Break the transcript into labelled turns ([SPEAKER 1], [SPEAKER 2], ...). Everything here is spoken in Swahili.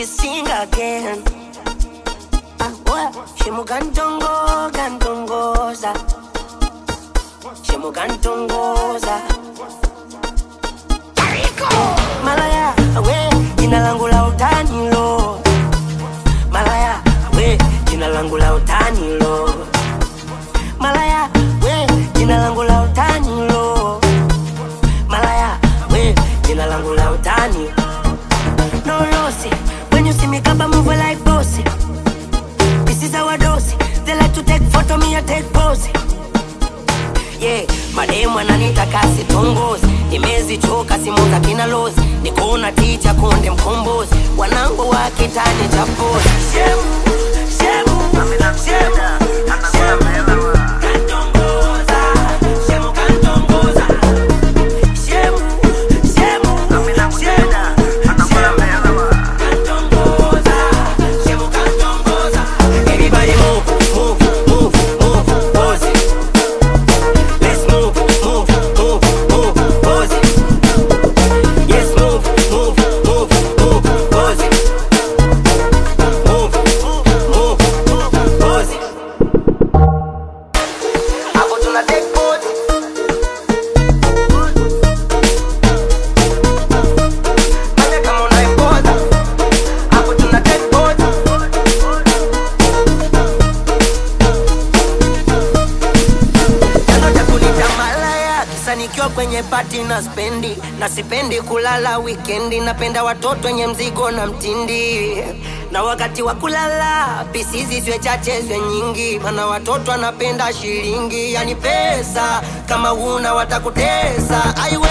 [SPEAKER 1] sing again. Ah, boy, shimugantongo gantongoza, shimugantongoza. Malaya, we, jina langu la utani lo. Malaya, we, jina langu la utani lo. Malaya, we, jina langu la utani lo. Malaya, we, jina langu la utani. No lossy, when you see me kaba move like bossy. This is our dose. They like to take photo, me I take pose. Yeah, mademu ananitaka sitongozi, nimezichoka simu za kina lozi, nikona ticha konde mkombozi, wanangu wa kitani cha pozi. Shemu, shemu, shemu, shemu. Kantongoza, shemu kantongoza. Shemu, shemu, shemu, shemu. Kantongoza, shemu kantongoza. Everybody move, move, move, move, pose it. Let's move, move, move, move, pose it. Yes, move, move, move, move, pose it. Move, move, move, move, pose it. Hapo tuna take pose. Fanya kama unaipoza. Hapo tuna take pose. chanzo cha kunita malaya kisa nikiwa kwenye pati na spendi na sipendi kulala wikendi napenda watoto wenye mzigo na mtindi na wakati wa kulala pisizi zwe chache zwe nyingi mana watoto anapenda shilingi yani pesa kama huna watakutesa aiwe